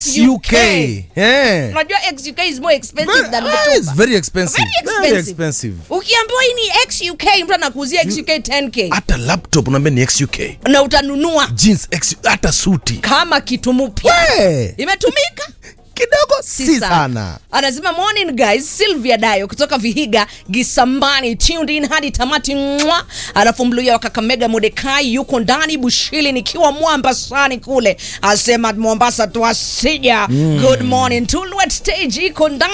UK. Yeah. unajua xuk is more expensive Very, than ah, it's mtumba very expensive. Very expensive. Very expensive. ukiambiwa hii ni xuk mtu anakuuzia xuk 10k Hata laptop unaambia ni XUK. na utanunua Jeans X, hata suti. kama kitu mpya We, imetumika kidogo si sana. anasema morning guys sylvia dayo kutoka vihiga gisambani tuned in hadi tamati mwa alafu mluya wa kakamega modekai yuko ndani bushili nikiwa mwamba sani kule asema mombasa tuasija good morning tulwet stage iko ndani